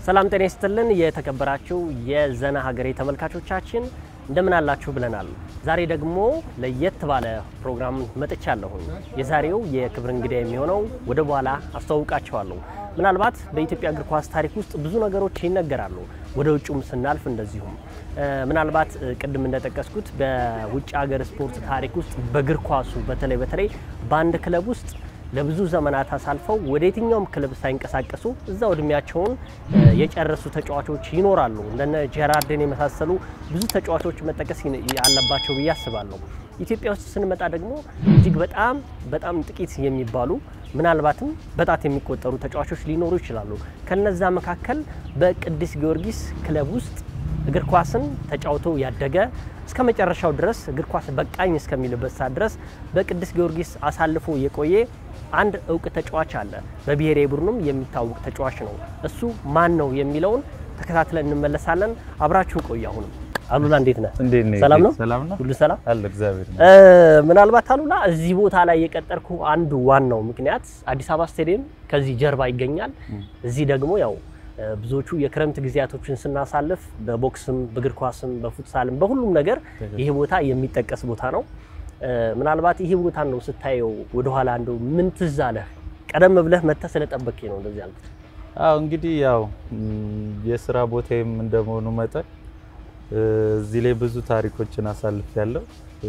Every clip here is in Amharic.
ሰላም ጤና ይስጥልን። የተከበራችሁ የዘና ሀገሬ ተመልካቾቻችን እንደምን አላችሁ ብለናል። ዛሬ ደግሞ ለየት ባለ ፕሮግራም መጥቻለሁ። የዛሬው የክብር እንግዳ የሚሆነው ወደ በኋላ አስተዋውቃቸዋለሁ። ምናልባት በኢትዮጵያ እግር ኳስ ታሪክ ውስጥ ብዙ ነገሮች ይነገራሉ። ወደ ውጭም ስናልፍ እንደዚሁም ምናልባት ቅድም እንደጠቀስኩት በውጭ ሀገር ስፖርት ታሪክ ውስጥ በእግር ኳሱ በተለይ በተለይ በአንድ ክለብ ውስጥ ለብዙ ዘመናት አሳልፈው ወደ የትኛውም ክለብ ሳይንቀሳቀሱ እዛው እድሜያቸውን የጨረሱ ተጫዋቾች ይኖራሉ። እንደነ ጀራርድን የመሳሰሉ ብዙ ተጫዋቾች መጠቀስ አለባቸው ብዬ አስባለሁ። ኢትዮጵያ ውስጥ ስንመጣ ደግሞ እጅግ በጣም በጣም ጥቂት የሚባሉ ምናልባትም በጣት የሚቆጠሩ ተጫዋቾች ሊኖሩ ይችላሉ። ከነዛ መካከል በቅዱስ ጊዮርጊስ ክለብ ውስጥ እግር ኳስን ተጫውቶ ያደገ እስከ መጨረሻው ድረስ እግር ኳስ በቃኝ እስከሚልበት ሰዓት ድረስ በቅዱስ ጊዮርጊስ አሳልፎ የቆየ አንድ እውቅ ተጫዋች አለ። በብሔራዊ ቡድኑም የሚታወቅ ተጫዋች ነው። እሱ ማን ነው የሚለውን ተከታትለን እንመለሳለን። አብራችሁ ቆዩ። አሁንም አሉላ እንዴት ነህ? እንዴት ነህ? ሰላም ነው? ሰላም ነው ሁሉ ሰላም አለ እግዚአብሔር ነው። ምናልባት አሉላ እዚህ ቦታ ላይ የቀጠርኩ አንዱ ዋናው ምክንያት አዲስ አበባ ስቴዲየም ከዚህ ጀርባ ይገኛል። እዚህ ደግሞ ያው ብዙዎቹ የክረምት ጊዜያቶችን ስናሳልፍ በቦክስም በእግር ኳስም በፉትሳልም በሁሉም ነገር ይሄ ቦታ የሚጠቀስ ቦታ ነው። ምናልባት ይሄ ቦታ ነው ስታየው ወደኋላ እንደው ምን ትዝ አለህ? ቀደም ብለህ መጥተህ ስለጠበቅኝ ነው እንደዚህ ያልኩት። አዎ እንግዲህ ያው የስራ ቦታዬም እንደመሆኑ መጠን እዚህ ላይ ብዙ ታሪኮችን አሳልፍ ያለው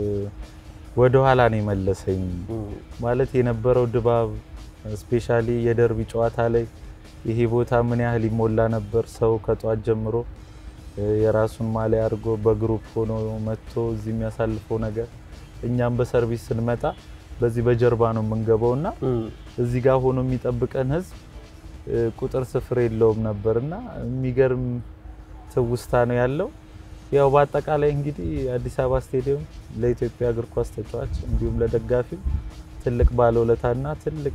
ወደ ኋላ ነው የመለሰኝ። ማለት የነበረው ድባብ ስፔሻሊ የደርቢ ጨዋታ ላይ ይሄ ቦታ ምን ያህል ይሞላ ነበር። ሰው ከጧት ጀምሮ የራሱን ማሊያ አድርጎ በግሩፕ ሆኖ መጥቶ እዚህ የሚያሳልፈው ነገር እኛም በሰርቪስ ስንመጣ በዚህ በጀርባ ነው የምንገባው እና እዚህ ጋር ሆኖ የሚጠብቀን ህዝብ ቁጥር ስፍር የለውም ነበር እና የሚገርም ትውስታ ነው ያለው። ያው በአጠቃላይ እንግዲህ አዲስ አበባ ስቴዲየም ለኢትዮጵያ እግር ኳስ ተጫዋች እንዲሁም ለደጋፊው ትልቅ ባለውለታና ትልቅ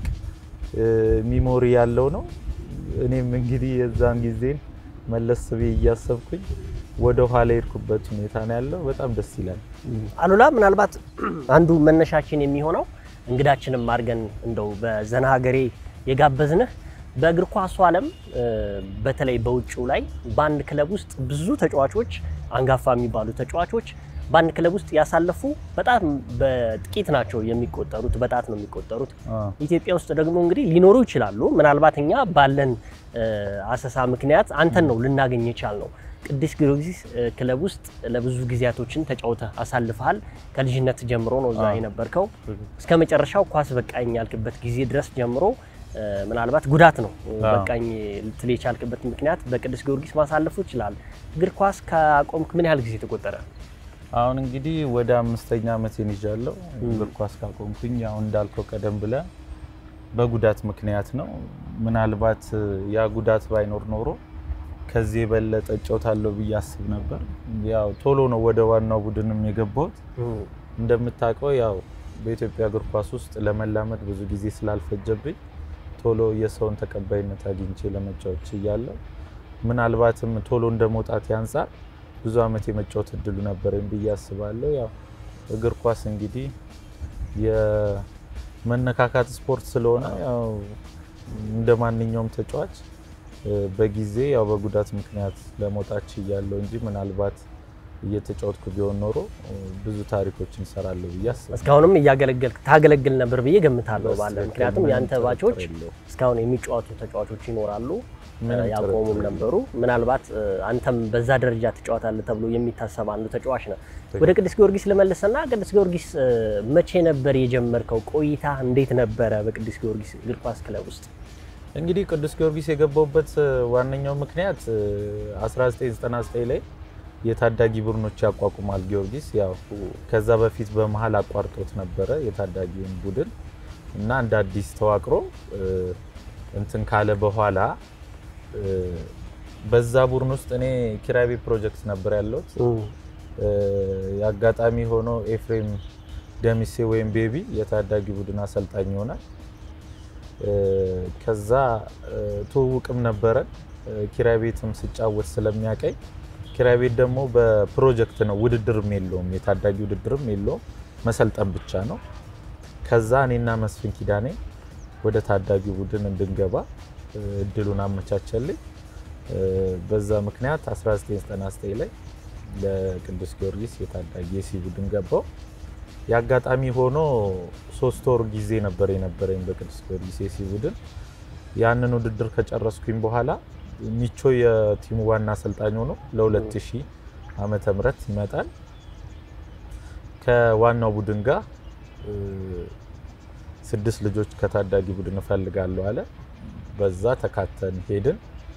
ሚሞሪ ያለው ነው። እኔም እንግዲህ የዛን ጊዜን መለስ ብዬ እያሰብኩኝ ወደ ኋላ የሄድኩበት ሁኔታ ነው ያለው። በጣም ደስ ይላል። አሉላ ምናልባት አንዱ መነሻችን የሚሆነው እንግዳችንም አድርገን እንደው በዘና ሀገሬ የጋበዝንህ በእግር ኳሱ ዓለም በተለይ በውጭው ላይ በአንድ ክለብ ውስጥ ብዙ ተጫዋቾች አንጋፋ የሚባሉ ተጫዋቾች በአንድ ክለብ ውስጥ ያሳለፉ በጣም በጥቂት ናቸው የሚቆጠሩት፣ በጣት ነው የሚቆጠሩት። ኢትዮጵያ ውስጥ ደግሞ እንግዲህ ሊኖሩ ይችላሉ። ምናልባት እኛ ባለን አሰሳ ምክንያት አንተን ነው ልናገኝ የቻል ነው። ቅዱስ ጊዮርጊስ ክለብ ውስጥ ለብዙ ጊዜያቶችን ተጫውተህ አሳልፈሃል። ከልጅነት ጀምሮ ነው እዛ የነበርከው እስከ መጨረሻው ኳስ በቃኝ ያልክበት ጊዜ ድረስ ጀምሮ ምናልባት ጉዳት ነው በቃኝ ልትል የቻልክበት ምክንያት በቅዱስ ጊዮርጊስ ማሳለፉ ይችላል። እግር ኳስ ከአቆምክ ምን ያህል ጊዜ ተቆጠረ? አሁን እንግዲህ ወደ አምስተኛ ዓመቴን ይዣለሁ እግር ኳስ ካቆምኩኝ። አሁን እንዳልከው ቀደም ብለ በጉዳት ምክንያት ነው። ምናልባት ያ ጉዳት ባይኖር ኖሮ ከዚህ የበለጠ እጫወታለሁ ብዬ አስብ ነበር። ያው ቶሎ ነው ወደ ዋናው ቡድንም የገባሁት። እንደምታውቀው ያው በኢትዮጵያ እግር ኳስ ውስጥ ለመላመድ ብዙ ጊዜ ስላልፈጀብኝ ቶሎ የሰውን ተቀባይነት አግኝቼ ለመጫወት ችያለሁ። ምናልባትም ቶሎ እንደ መውጣት አንጻር ብዙ ዓመት የመጫወት እድሉ ነበረኝ ብዬ አስባለሁ። ያው እግር ኳስ እንግዲህ የመነካካት ስፖርት ስለሆነ ያው እንደ ማንኛውም ተጫዋች በጊዜ ያው በጉዳት ምክንያት ለመውጣት ችያለሁ እንጂ ምናልባት እየተጫወትኩ ቢሆን ኖሮ ብዙ ታሪኮችን እንሰራለሁ ብዬ አስባለሁ። እስካሁንም እያገለገልክ ታገለግል ነበር ብዬ ገምታለሁ ባለ ምክንያቱም ያንተ ባቾች እስካሁን የሚጫወቱ ተጫዋቾች ይኖራሉ፣ ያቆሙም ነበሩ። ምናልባት አንተም በዛ ደረጃ ትጫወታለህ ተብሎ የሚታሰብ አንዱ ተጫዋች ነው። ወደ ቅዱስ ጊዮርጊስ ልመልስና ቅዱስ ጊዮርጊስ መቼ ነበር የጀመርከው? ቆይታ እንዴት ነበረ በቅዱስ ጊዮርጊስ እግር ኳስ ክለብ ውስጥ? እንግዲህ ቅዱስ ጊዮርጊስ የገባውበት ዋነኛው ምክንያት 1999 ላይ የታዳጊ ቡድኖች ያቋቁማል ጊዮርጊስ። ያው ከዛ በፊት በመሀል አቋርጦት ነበረ የታዳጊውን ቡድን እና እንደ አዲስ ተዋቅሮ እንትን ካለ በኋላ በዛ ቡድን ውስጥ እኔ ኪራይ ቤት ፕሮጀክት ነበር ያለሁት። የአጋጣሚ ሆኖ ኤፍሬም ደሚሴ ወይም ቤቢ የታዳጊ ቡድን አሰልጣኝ ይሆናል። ከዛ ትውውቅም ነበረን። ኪራይ ቤትም ስጫወት ስለሚያቀኝ ኪራይ ቤት ደግሞ በፕሮጀክት ነው፣ ውድድርም የለውም፣ የታዳጊ ውድድርም የለውም፣ መሰልጠን ብቻ ነው። ከዛ እኔና መስፍን ኪዳኔ ወደ ታዳጊ ቡድን እንድንገባ እድሉን አመቻቸልኝ። በዛ ምክንያት 1999 ላይ ለቅዱስ ጊዮርጊስ የታዳጊ የሲ ቡድን ገባው። የአጋጣሚ ሆኖ ሶስት ወር ጊዜ ነበር የነበረኝ በቅዱስ ጊዮርጊስ የሲ ቡድን። ያንን ውድድር ከጨረስኩኝ በኋላ ሚቾ የቲሙ ዋና አሰልጣኝ ሆኖ ለ2000 ዓመተ ምህረት ይመጣል። ከዋናው ቡድን ጋር ስድስት ልጆች ከታዳጊ ቡድን እፈልጋለሁ አለ። በዛ ተካተን ሄድን።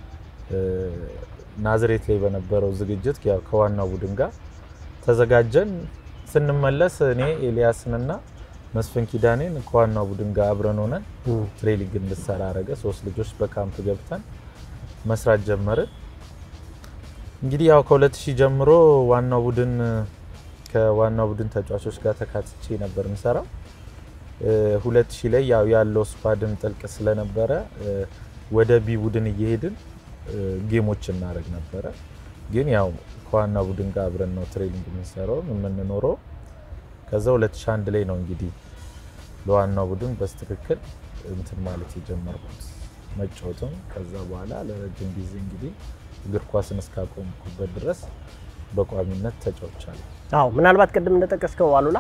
ናዝሬት ላይ በነበረው ዝግጅት ያው ከዋናው ቡድን ጋር ተዘጋጀን። ስንመለስ እኔ ኤልያስንና መስፍን ኪዳኔን ከዋናው ቡድን ጋር አብረን ሆነን ትሬኒንግ እንድሰራ አረገ። ሶስት ልጆች በካምፕ ገብተን መስራት ጀመርን። እንግዲህ ያው ከ2000 ጀምሮ ዋናው ቡድን ከዋናው ቡድን ተጫዋቾች ጋር ተካትቼ ነበር የምሰራው። 2000 ላይ ያው ያለው ስኳድም ጥልቅ ስለነበረ ወደ ቢ ቡድን እየሄድን ጌሞች እናደርግ ነበረ። ግን ያው ከዋና ቡድን ጋር አብረን ነው ትሬኒንግ የምንሰራው የምንኖረው። ከዛ 2001 ላይ ነው እንግዲህ ለዋናው ቡድን በስትክክል እንትን ማለት የጀመርኩት መጫወትም። ከዛ በኋላ ለረጅም ጊዜ እንግዲህ እግር ኳስን እስካቆምኩበት ድረስ በቋሚነት ተጫውቻለሁ። አዎ ምናልባት ቅድም እንደጠቀስከው አሉላ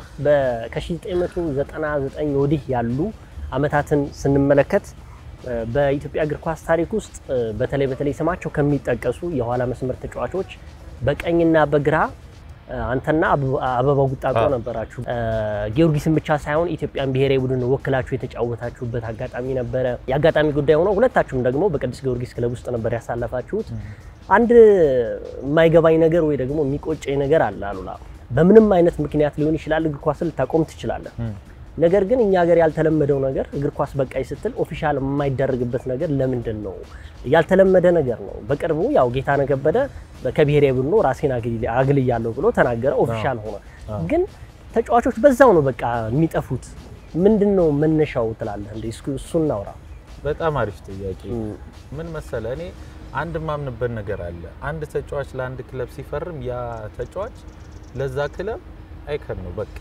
ከ1999 ወዲህ ያሉ አመታትን ስንመለከት በኢትዮጵያ እግር ኳስ ታሪክ ውስጥ በተለይ በተለይ ስማቸው ከሚጠቀሱ የኋላ መስመር ተጫዋቾች በቀኝና በግራ አንተና አበባው ጉጣጦ ነበራችሁ። ጊዮርጊስን ብቻ ሳይሆን ኢትዮጵያን ብሔራዊ ቡድን ወክላችሁ የተጫወታችሁበት አጋጣሚ ነበረ። የአጋጣሚ ጉዳይ ሆኖ ሁለታችሁም ደግሞ በቅዱስ ጊዮርጊስ ክለብ ውስጥ ነበር ያሳለፋችሁት። አንድ የማይገባኝ ነገር ወይ ደግሞ የሚቆጨኝ ነገር አለ አሉላ። በምንም አይነት ምክንያት ሊሆን ይችላል እግር ኳስን ልታቆም ትችላለህ። ነገር ግን እኛ ሀገር ያልተለመደው ነገር እግር ኳስ በቃይ ስትል ኦፊሻል የማይደረግበት ነገር ለምንድን ነው? ያልተለመደ ነገር ነው። በቅርቡ ያው ጌታነህ ከበደ ከብሔራዊ ቡድኑ ራሴን አግልያለሁ ብሎ ተናገረ፣ ኦፊሻል ሆነ። ግን ተጫዋቾች በዛው ነው በቃ የሚጠፉት። ምንድን ነው መነሻው ትላለህ? እንደ እሱ እናውራ። በጣም አሪፍ ጥያቄ። ምን መሰለ፣ እኔ አንድ ማምንበት ነገር አለ። አንድ ተጫዋች ለአንድ ክለብ ሲፈርም ያ ተጫዋች ለዛ ክለብ አይከን ነው በቃ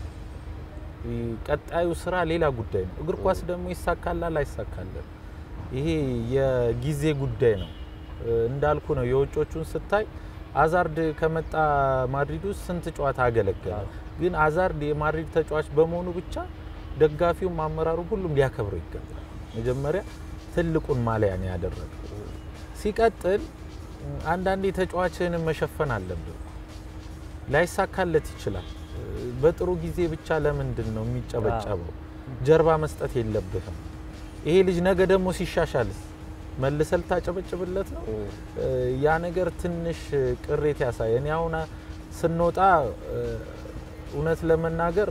ቀጣዩ ስራ ሌላ ጉዳይ ነው። እግር ኳስ ደግሞ ይሳካላል አይሳካልም፣ ይሄ የጊዜ ጉዳይ ነው። እንዳልኩ ነው። የውጮቹን ስታይ አዛርድ ከመጣ ማድሪድ ውስጥ ስንት ጨዋታ አገለገለ። ግን አዛርድ የማድሪድ ተጫዋች በመሆኑ ብቻ ደጋፊውም አመራሩ ሁሉም ሊያከብረው ይገባል። መጀመሪያ ትልቁን ማሊያ ነው ያደረገው። ሲቀጥል አንዳንዴ ተጫዋችህንም መሸፈን አለብን። ላይሳካለት ይችላል። በጥሩ ጊዜ ብቻ ለምንድን ነው የሚጨበጨበው? ጀርባ መስጠት የለብህም። ይሄ ልጅ ነገ ደግሞ ሲሻሻልስ መልሰህ ልታጨበጭብለት ነው? ያ ነገር ትንሽ ቅሬት ያሳየ። እኔ አሁን ስንወጣ እውነት ለመናገር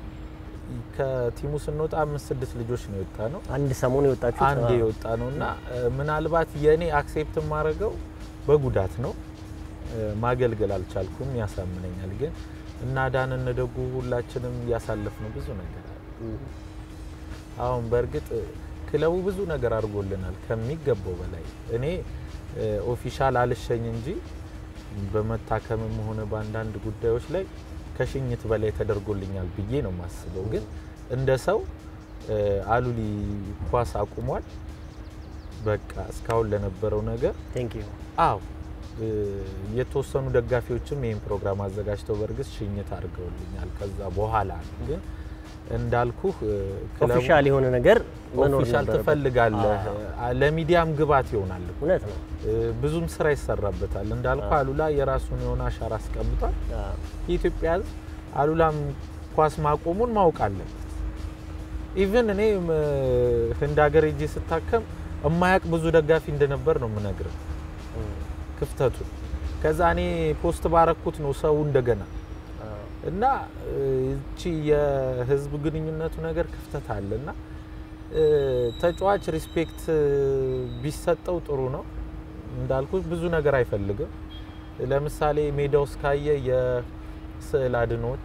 ከቲሙ ስንወጣ አምስት ስድስት ልጆች ነው የወጣ ነው። አንድ ሰሞን የወጣችሁ አንድ የወጣ ነው እና ምናልባት የእኔ አክሴፕት የማደርገው በጉዳት ነው። ማገልገል አልቻልኩም፣ ያሳምነኛል ግን እና ዳን እንደጉ ሁላችንም ያሳለፍነው ብዙ ነገር አለ። አሁን በእርግጥ ክለቡ ብዙ ነገር አድርጎልናል ከሚገባው በላይ። እኔ ኦፊሻል አልሸኝ እንጂ በመታከምም ሆነ በአንዳንድ ጉዳዮች ላይ ከሽኝት በላይ ተደርጎልኛል ብዬ ነው የማስበው። ግን እንደ ሰው አሉሊ ኳስ አቁሟል። በቃ እስካሁን ለነበረው ነገር ቴንክ ዩ አዎ የተወሰኑ ደጋፊዎችም ይህን ፕሮግራም አዘጋጅተው በእርግጥ ሽኝት አድርገውልኛል። ከዛ በኋላ ነው ግን እንዳልኩህ ኦፊሻል የሆነ ነገር መኖር ኦፊሻል ነበረበት። ትፈልጋለህ፣ ለሚዲያም ግባት ይሆናል። እውነት ነው። ብዙም ስራ ይሰራበታል። እንዳልኩ አሉላ የራሱን የሆነ አሻራ አስቀምጧል። የኢትዮጵያ ሕዝብ አሉላም ኳስ ማቆሙን ማወቅ አለበት። ኢቭን እኔ ህንድ ሀገር ሄጄ ስታከም እማያቅ ብዙ ደጋፊ እንደነበር ነው የምነግርህ ክፍተቱ ከዛ እኔ ፖስት ባረኩት ነው ሰው እንደገና እና እቺ የህዝብ ግንኙነቱ ነገር ክፍተት አለ እና ተጫዋች ሪስፔክት ቢሰጠው ጥሩ ነው። እንዳልኩት ብዙ ነገር አይፈልግም። ለምሳሌ ሜዳ ውስጥ ካየ የስዕል አድኖች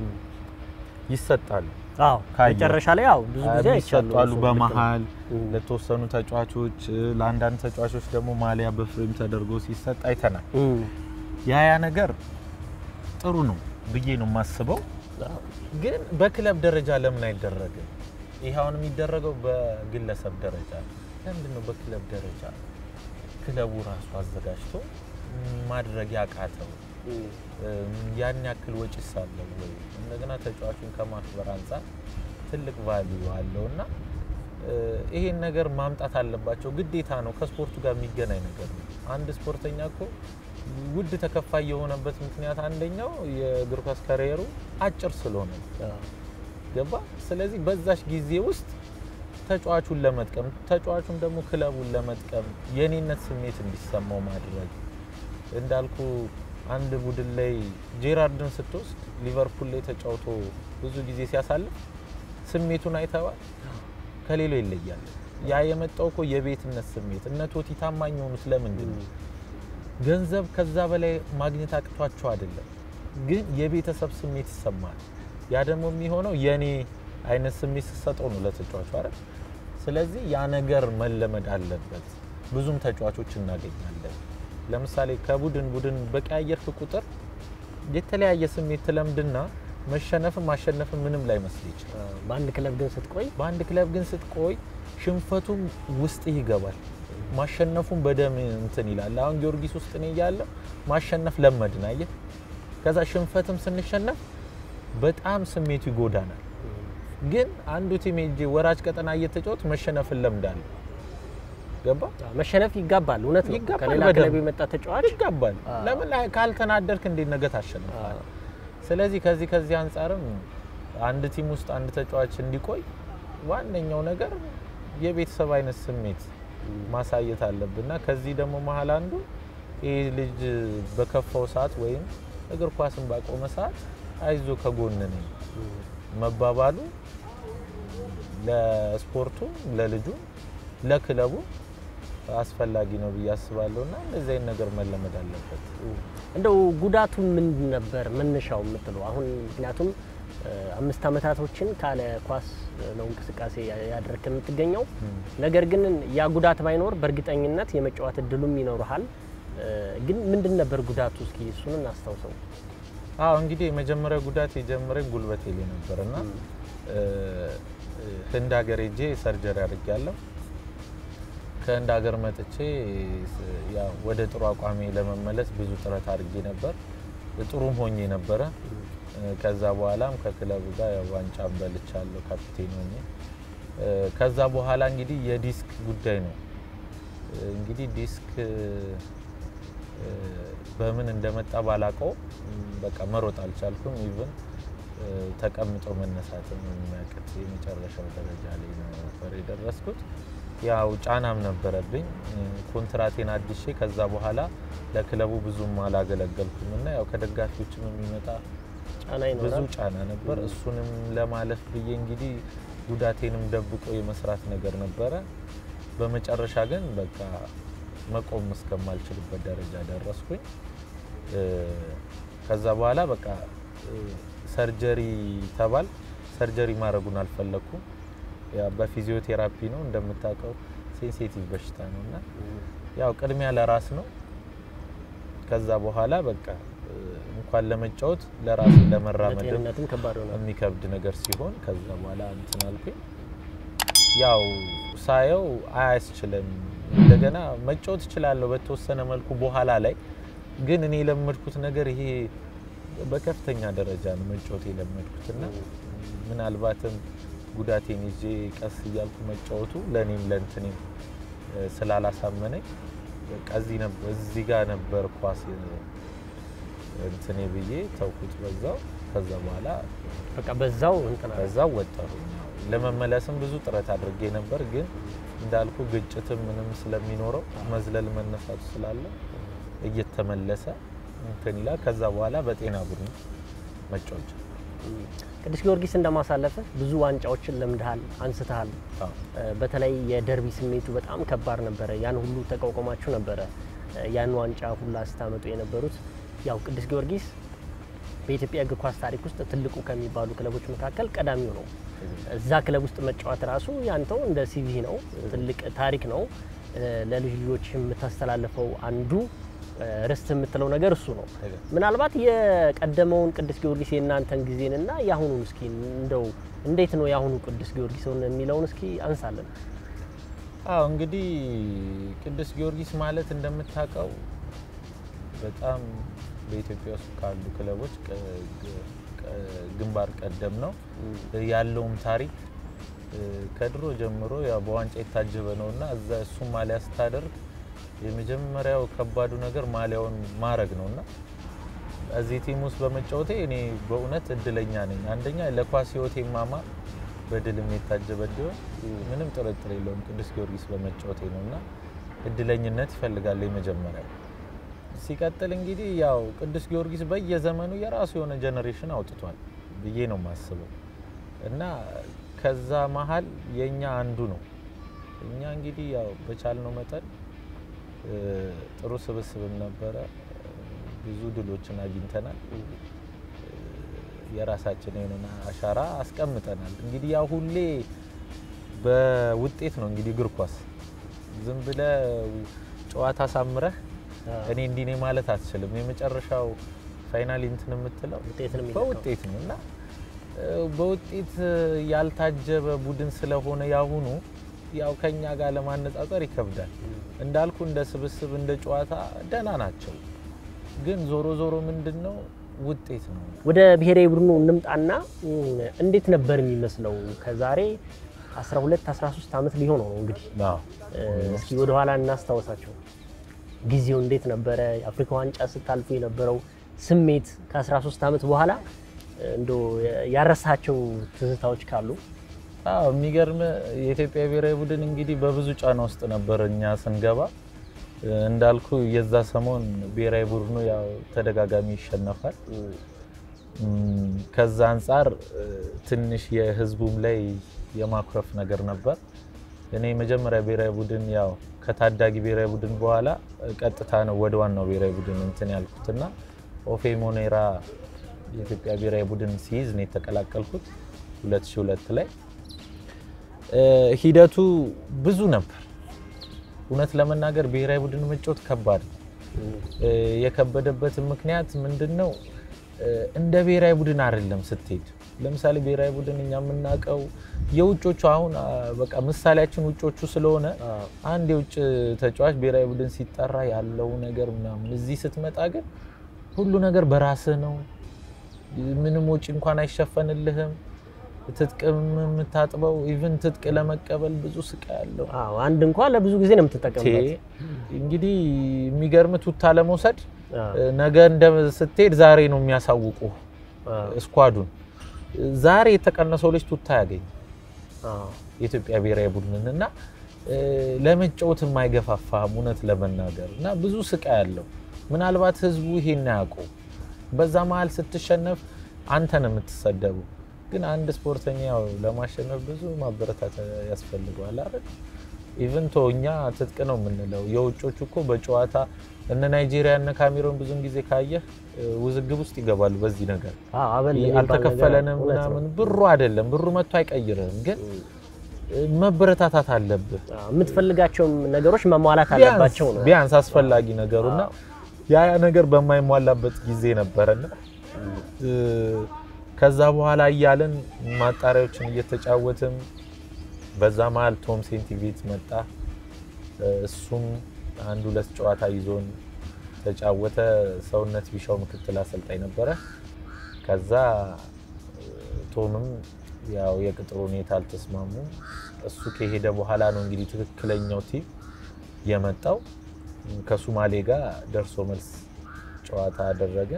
ይሰጣሉ። አዎ ካየሁ። መጨረሻ ላይ አዎ ብዙ ጊዜ አይቻሉ ይሰጣሉ በመሀል ለተወሰኑ ተጫዋቾች፣ ለአንዳንድ ተጫዋቾች ደግሞ ማሊያ በፍሬም ተደርጎ ሲሰጥ አይተናል። ያ ያ ነገር ጥሩ ነው ብዬ ነው የማስበው። ግን በክለብ ደረጃ ለምን አይደረግም? ይህ አሁን የሚደረገው በግለሰብ ደረጃ ነው። ለምንድን ነው በክለብ ደረጃ? ክለቡ ራሱ አዘጋጅቶ ማድረግ ያቃተው ያን ያክል ወጪ ሳለው ወይ እንደገና ተጫዋቹን ከማክበር አንጻር ትልቅ ቫልዩ አለው እና ይሄን ነገር ማምጣት አለባቸው። ግዴታ ነው። ከስፖርቱ ጋር የሚገናኝ ነገር ነው። አንድ ስፖርተኛ እኮ ውድ ተከፋይ የሆነበት ምክንያት አንደኛው የእግር ኳስ ካሪየሩ አጭር ስለሆነ ገባ። ስለዚህ በዛች ጊዜ ውስጥ ተጫዋቹን ለመጥቀም ተጫዋቹን ደግሞ ክለቡን ለመጥቀም የኔነት ስሜት እንዲሰማው ማድረግ እንዳልኩ አንድ ቡድን ላይ ጄራርድን ስትወስድ ሊቨርፑል ላይ ተጫውቶ ብዙ ጊዜ ሲያሳልፍ ስሜቱን አይተዋል። ከሌሎ ይለያል። ያ የመጣው እኮ የቤትነት ስሜት እነ ቶቲ ታማኝ የሆኑት ለምንድን ነው? ገንዘብ ከዛ በላይ ማግኘት አቅቷቸው አይደለም፣ ግን የቤተሰብ ስሜት ይሰማል። ያ ደግሞ የሚሆነው የኔ አይነት ስሜት ስትሰጠው ነው ለተጫዋቹ አይደል? ስለዚህ ያ ነገር መለመድ አለበት። ብዙም ተጫዋቾች እናገኛለን። ለምሳሌ ከቡድን ቡድን በቀያየርክ ቁጥር የተለያየ ስሜት ትለምድና መሸነፍም ማሸነፍም ምንም ላይ መስል ይችላል። በአንድ ክለብ ግን ስትቆይ በአንድ ክለብ ግን ስትቆይ ሽንፈቱም ውስጥ ይገባል፣ ማሸነፉም በደም እንትን ይላል። አሁን ጊዮርጊስ ውስጥ እኔ እያለሁ ማሸነፍ ለመድን፣ አየህ። ከዛ ሽንፈትም ስንሸነፍ በጣም ስሜቱ ይጎዳናል። ግን አንዱ ቲም ሄጄ ወራጅ ቀጠና እየተጫወት መሸነፍን ለምዳለሁ። ገባ መሸነፍ ይጋባል። እውነት ነው። ይጋባል፣ ከሌላ በደንብ ክለብ የመጣ ተጫዋች ይጋባል። አዎ። ለምን ላይ ካልተናደርክ እንዴት ነገ ታሸንፋለህ? ስለዚህ ከዚህ ከዚህ አንጻርም አንድ ቲም ውስጥ አንድ ተጫዋች እንዲቆይ ዋነኛው ነገር የቤተሰብ አይነት ስሜት ማሳየት አለብና ከዚህ ደግሞ መሀል አንዱ ይህ ልጅ በከፋው ሰዓት ወይም እግር ኳስን ባቆመ ሰዓት አይዞ ከጎን ነኝ መባባሉ ለስፖርቱ፣ ለልጁ፣ ለክለቡ አስፈላጊ ነው ብዬ አስባለሁ እና እንደዚህ አይነት ነገር መለመድ አለበት። እንደው ጉዳቱ ምንድን ነበር መነሻው የምትለው? አሁን ምክንያቱም እ፣ አምስት ዓመታቶችን ካለ ኳስ ነው እንቅስቃሴ ያደረክ የምትገኘው። ነገር ግን ያ ጉዳት ባይኖር በእርግጠኝነት የመጫወት እድሉም ይኖርሃል። እ፣ ግን ምንድን ነበር ጉዳቱ? እስኪ እሱን እናስታውሰው። አዎ እንግዲህ የመጀመሪያ ጉዳት የጀመረኝ ጉልበቴ ላይ ነበር እና እ፣ ህንድ ሀገር ሄጄ ሰርጀሪ አድርጌያለሁ። ከህንድ ሀገር መጥቼ ስ- ያው ወደ ጥሩ አቋሜ ለመመለስ ብዙ ጥረት አድርጌ ነበር። ጥሩም ሆኜ ነበረ። እ፣ ከዛ በኋላም ከክለቡ ጋር ያው ዋንጫም በልቻለሁ ካፒቴን ሆኜ። እ፣ ከዛ በኋላ እንግዲህ የዲስክ ጉዳይ ነው። እ፣ እንግዲህ ዲስክ እ፣ በምን እንደመጣ ባላቀው በቃ መሮጥ አልቻልኩም። ኢቭን ተቀምጦ መነሳትም የሚያቅት የመጨረሻው ደረጃ ላይ ነበር የደረስኩት። ያው ጫናም ነበረብኝ። እ፣ ኮንትራቴን አድሼ ከዛ በኋላ ለክለቡ ብዙም አላገለገልኩም እና ያው ከደጋፊዎችም የሚመጣ ጫና ብዙ ይኖራል። ጫና ነበር። እሱንም ለማለፍ ብዬ እንግዲህ ጉዳቴንም ደብቆ የመስራት ነገር ነበረ። በመጨረሻ ግን በቃ መቆም እስከማልችልበት ደረጃ ደረስኩኝ። እ፣ ከዛ በኋላ በቃ እ፣ ሰርጀሪ ተባል ሰርጀሪ ማድረጉን አልፈለግኩም። ያ በፊዚዮቴራፒ ነው እንደምታውቀው፣ ሴንሲቲቭ በሽታ ነው እና ያው ቅድሚያ ለራስ ነው። ከዛ በኋላ በቃ እ፣ እንኳን ለመጫወት ለራስ ለመራመድ ለጤንነትም ከባድ ሆነ። የሚከብድ ነገር ሲሆን ከዛ በኋላ እንትን አልኩኝ። ያው ሳየው አያስችልም። እንደገና መጫወት እችላለሁ በተወሰነ መልኩ በኋላ ላይ ግን እኔ የለመድኩት ነገር ይሄ በከፍተኛ ደረጃ ነው መጫወት የለመድኩትና ምናልባትም ጉዳቴን ይዤ ቀስ እያልኩ መጫወቱ ለእኔም ለእንትኔም እ፣ ስላላሳመነኝ በቃ እዚህ ነበር እዚህ ጋር ነበር ኳስ እ፣ እንትኔ ብዬ ተውኩት በዛው። ከዛ በኋላ በቃ በዛው እንትና ከዛው ወጣሁ። ለመመለስም ብዙ ጥረት አድርጌ ነበር፣ ግን እንዳልኩ ግጭትም ምንም ስለሚኖረው መዝለል መነሳቱ ስላለ እየተመለሰ እንትን ይላል። ከዛ በኋላ በጤና ቡድን መጫወት ጀመርኩ። ቅዱስ ጊዮርጊስ እንደማሳለፈ ብዙ ዋንጫዎችን ለምድሃል፣ አንስተሃል። አዎ። እ፣ በተለይ የደርቢ ስሜቱ በጣም ከባድ ነበረ። ያን ሁሉ ተቋቁማችሁ ነበረ እ፣ ያን ዋንጫ ሁላ ስታመጡ የነበሩት። ያው ቅዱስ ጊዮርጊስ በኢትዮጵያ እግር ኳስ ታሪክ ውስጥ ትልቁ ከሚባሉ ክለቦች መካከል ቀዳሚው ነው። እዛ ክለብ ውስጥ መጫወት ራሱ ያንተው እንደ ሲቪ ነው፣ ትልቅ ታሪክ ነው። እ፣ ለልጅ ልጆች የምታስተላልፈው አንዱ እ፣ ርስት የምትለው ነገር እሱ ነው። ትክክል። ምናልባት የቀደመውን ቅዱስ ጊዮርጊስ የእናንተን ጊዜንና የአሁኑን እስኪ እንደው እንዴት ነው የአሁኑ ቅዱስ ጊዮርጊስን የሚለውን እስኪ አንሳለን። አዎ እንግዲህ ቅዱስ ጊዮርጊስ ማለት እንደምታውቀው በጣም በኢትዮጵያ ውስጥ ካሉ ክለቦች ቀ- ግ- ቀ- ግንባር ቀደም ነው። ያለውም ታሪክ እ፣ ከድሮ ጀምሮ ያው በዋንጫ የታጀበ ነው እና እዛ እሱም ማሊያ ስታደርግ የመጀመሪያው ከባዱ ነገር ማሊያውን ማድረግ ነው እና እዚህ ቲም ውስጥ በመጫወቴ እኔ በእውነት እድለኛ ነኝ። አንደኛ ለኳስ ህይወቴ ማማ በድልም የታጀበ እንዲሆን ምንም ጥርጥር የለውም ቅዱስ ጊዮርጊስ በመጫወቴ ነው እና እድለኝነት ይፈልጋል የመጀመሪያው። ሲቀጥል እንግዲህ ያው ቅዱስ ጊዮርጊስ በየዘመኑ የራሱ የሆነ ጀኔሬሽን አውጥቷል ብዬ ነው የማስበው እና ከዛ መሀል የእኛ አንዱ ነው። እኛ እንግዲህ ያው በቻልነው መጠን እ፣ ጥሩ ስብስብም ነበረ፣ ብዙ ድሎችን አግኝተናል። የራሳችን የሆነ አሻራ አስቀምጠናል። እንግዲህ ያው ሁሌ በውጤት ነው እንግዲህ እግር ኳስ ዝም ብለ ጨዋታ ሳምረህ እኔ እንዲህ ነኝ ማለት አትችልም። የመጨረሻው ፋይናል እንትን የምትለው ውጤትን የሚለካው። በውጤት ነው እና እ፣ በውጤት ያልታጀበ ቡድን ስለሆነ ያሁኑ ያው ከኛ ጋር ለማነጻጸር ይከብዳል። እንዳልኩ እንደ ስብስብ እንደ ጨዋታ ደህና ናቸው፣ ግን ዞሮ ዞሮ ምንድን ነው ውጤት ነው። ወደ ብሔራዊ ቡድኑ እንምጣና እም፣ እንዴት ነበር የሚመስለው? ከዛሬ 12 13 ዓመት ሊሆነው ነው እንግዲህ አዎ። እ፣ እስኪ ወደ ኋላ እናስታውሳቸው። ጊዜው እንዴት ነበረ? የአፍሪካ ዋንጫ ስታልፉ የነበረው ስሜት ከ13 ዓመት በኋላ እ፣ እንዶ ያረሳቸው ትዝታዎች ካሉ አዎ የሚገርም የኢትዮጵያ ብሔራዊ ቡድን እንግዲህ በብዙ ጫና ውስጥ ነበር እኛ ስንገባ። እ፣ እንዳልኩ የዛ ሰሞን ብሔራዊ ቡድኑ ያው ተደጋጋሚ ይሸነፋል። እም፣ ከዛ አንጻር እ፣ ትንሽ የህዝቡም ላይ የማኩረፍ ነገር ነበር። እኔ መጀመሪያ ብሔራዊ ቡድን ያው ከታዳጊ ብሔራዊ ቡድን በኋላ እ፣ ቀጥታ ነው ወደ ዋናው ብሔራዊ ቡድን እንትን ያልኩትና ኦፌ ሞኔራ የኢትዮጵያ ብሔራዊ ቡድን ሲይዝ ነው የተቀላቀልኩት 2002 ላይ እ፣ ሂደቱ ብዙ ነበር። እውነት ለመናገር ብሔራዊ ቡድን መጫወት ከባድ ነው። እ፣ የከበደበትን ምክንያት ምንድን ነው? እ፣ እንደ ብሔራዊ ቡድን አይደለም ስትሄድ። ለምሳሌ ብሔራዊ ቡድን እኛ የምናውቀው የውጮቹ አሁን አ፣ በቃ ምሳሌያችን ውጮቹ ስለሆነ አንድ የውጭ ተጫዋች ብሔራዊ ቡድን ሲጠራ ያለው ነገር ምናምን፣ እዚህ ስትመጣ ግን ሁሉ ነገር በራስህ ነው። ምንም ወጪ እንኳን አይሸፈንልህም። ትጥቅም የምታጥበው ኢቭን ትጥቅ ለመቀበል ብዙ ስቃይ አለው። አዎ፣ አንድ እንኳን ለብዙ ጊዜ ነው የምትጠቀምበት። እንግዲህ የሚገርም ቱታ ለመውሰድ አዎ፣ ነገ እንደ ስትሄድ ዛሬ ነው የሚያሳውቁ አዎ፣ ስኳዱን። ዛሬ የተቀነሰው ልጅ ቱታ ያገኝ አዎ። የኢትዮጵያ ብሔራዊ ቡድንን እና እ፣ ለመጫወት የማይገፋፋም እውነት ለመናገር እና ብዙ ስቃይ አለው። ምናልባት ህዝቡ ይሄን ያውቀው በዛ መሀል ስትሸነፍ አንተ ነው የምትሰደቡ። ግን አንድ ስፖርተኛ ያው ለማሸነፍ ብዙ ማበረታታ ያስፈልገዋል አይደል? ኢቭን ቶ እኛ ትጥቅ ነው የምንለው። የውጮቹ እኮ በጨዋታ እነ ናይጄሪያ እነ ካሜሮን ብዙን ጊዜ ካየህ እ፣ ውዝግብ ውስጥ ይገባሉ በዚህ ነገር አዎ፣ አበል የሚባል ነገር አልተከፈለንም እውነት ነው። ምናምን ብሩ አይደለም ብሩ መጥቶ አይቀይርህም፣ ግን እ፣ መበረታታት አለብህ። አዎ፣ የምትፈልጋቸውም ነገሮች መሟላት ቢያንስ አለባቸው ነው። ቢያንስ አስፈላጊ ነገሩና ያ ያ ነገር በማይሟላበት ጊዜ ነበረና እ፣ ከዛ በኋላ እያለን ማጣሪያዎችን እየተጫወትም በዛ መሀል ቶም ሴንቲቪት መጣ። እ፣ እሱም አንድ ሁለት ጨዋታ ይዞን ተጫወተ። ሰውነት ቢሻው ምክትል አሰልጣኝ ነበረ። ከዛ እ፣ ቶምም ያው የቅጥር ሁኔታ አልተስማሙም። እሱ ከሄደ በኋላ ነው እንግዲህ ትክክለኛው ቲም የመጣው። ከሱማሌ ጋር ደርሶ መልስ ጨዋታ አደረገ።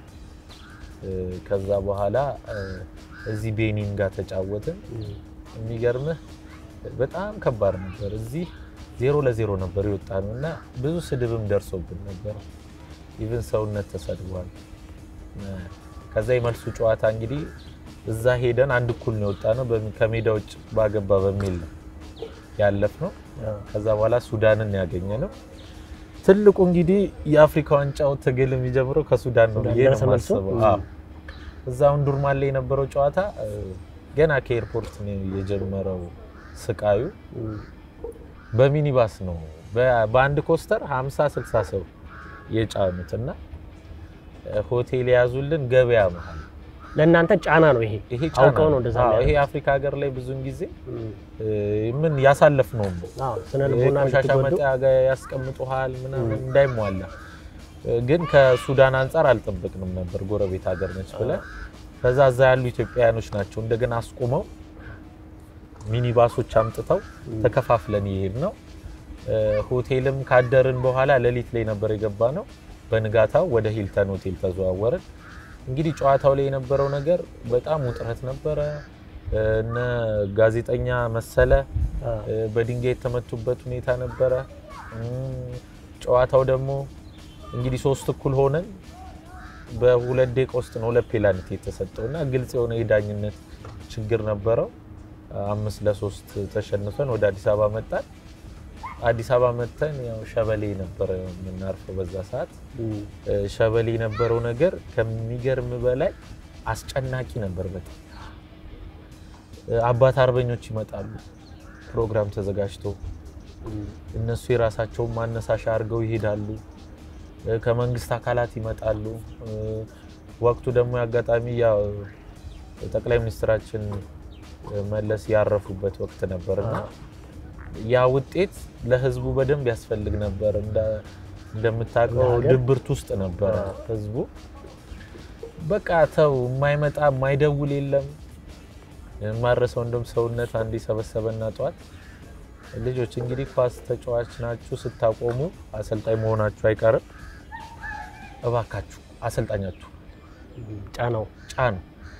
እ፣ ከዛ በኋላ እ፣ እዚህ ቤኒን ጋር ተጫወትን። የሚገርምህ በጣም ከባድ ነበር። እዚህ ዜሮ ለዜሮ ነበር የወጣ ነው እና ብዙ ስድብም ደርሶብን ነበር። ኢቭን ሰውነት ተሰድቧል። እ፣ ከዛ የመልሱ ጨዋታ እንግዲህ እዛ ሄደን አንድ እኩል ነው የወጣ ነው። ከሜዳ ውጭ ባገባ በሚል ነው ያለፍ ነው። አዎ። ከዛ በኋላ ሱዳንን ያገኘ ነው። ትልቁ እንግዲህ የአፍሪካ ዋንጫው ትግል የሚጀምረው ከሱዳን ነው ብዬ ነው ደረሰ መልሱ? የማስበው። አዎ። እዛ አሁን ዱርማን ላይ የነበረው ጨዋታ እ፣ ገና ከኤርፖርት ነው የጀመረው ስቃዩ። በሚኒባስ ነው በ- በአንድ ኮስተር 50 60 ሰው የጫኑት እና እ፣ ሆቴል የያዙልን ገበያ መሀል ለእናንተ ጫና ነው ይሄ ይሄ ጫና አውቀው ነው እንደዛ አዎ፣ የሚያደርጉት። ይሄ አፍሪካ ሀገር ላይ ብዙን ጊዜ እም፣ እ፣ ምን ያሳለፍ ነው አዎ ስነ ልቦና ቆሻሻ እንድትጎዱ መጣያ ጋር ያስቀምጡሃል ምናምን እንዳይሟላ እ፣ ግን ከሱዳን አንጻር አልጠበቅንም ነበር። ጎረቤት ሀገር ነች ብለን ከዛ እዛ ያሉ ኢትዮጵያውያኖች ናቸው እንደገና አስቁመው ሚኒባሶች አምጥተው ተከፋፍለን ይሄድ ነው። እ፣ ሆቴልም ካደርን በኋላ ሌሊት ላይ ነበር የገባ ነው። በንጋታው ወደ ሂልተን ሆቴል ተዘዋወርን። እንግዲህ ጨዋታው ላይ የነበረው ነገር በጣም ውጥረት ነበረ። እ፣ እነ ጋዜጠኛ መሰለ አዎ፣ እ፣ በድንጋይ የተመቱበት ሁኔታ ነበረ። እም፣ ጨዋታው ደግሞ እንግዲህ ሶስት እኩል ሆነን በሁለት ደቂቃ ውስጥ ነው ሁለት ፔናልቲ የተሰጠው እና ግልጽ የሆነ የዳኝነት ችግር ነበረው። አምስት ለሶስት ተሸንፈን ወደ አዲስ አበባ መጣን። አዲስ አበባ መጥተን ያው ሸበሌ ነበረ የምናርፈው በዛ ሰዓት። እም፣ እ፣ ሸበሌ የነበረው ነገር ከሚገርም በላይ አስጨናቂ ነበር በጣም እ፣ አባት አርበኞች ይመጣሉ ፕሮግራም ተዘጋጅቶ እም፣ እነሱ የራሳቸውን ማነሳሻ አድርገው ይሄዳሉ። እ፣ ከመንግስት አካላት ይመጣሉ። እ፣ ወቅቱ ደግሞ የአጋጣሚ ያው ጠቅላይ ሚኒስትራችን እ፣ መለስ ያረፉበት ወቅት ነበርና ያ ውጤት ለህዝቡ በደንብ ያስፈልግ ነበር። እንደ- እንደምታውቀው ለሀገር? ድብርት ውስጥ ነበረ አዎ። ህዝቡ። በቃ ተው የማይመጣ የማይደውል የለም። የማረሰው እንደም ሰውነት አንድ ሰበሰበና ጠዋት ልጆች እንግዲህ ኳስ ተጫዋች ናችሁ፣ ስታቆሙ አሰልጣኝ መሆናችሁ አይቀርም። እባካችሁ አሰልጣኛችሁ እም፣ ጫናው ጫኑ።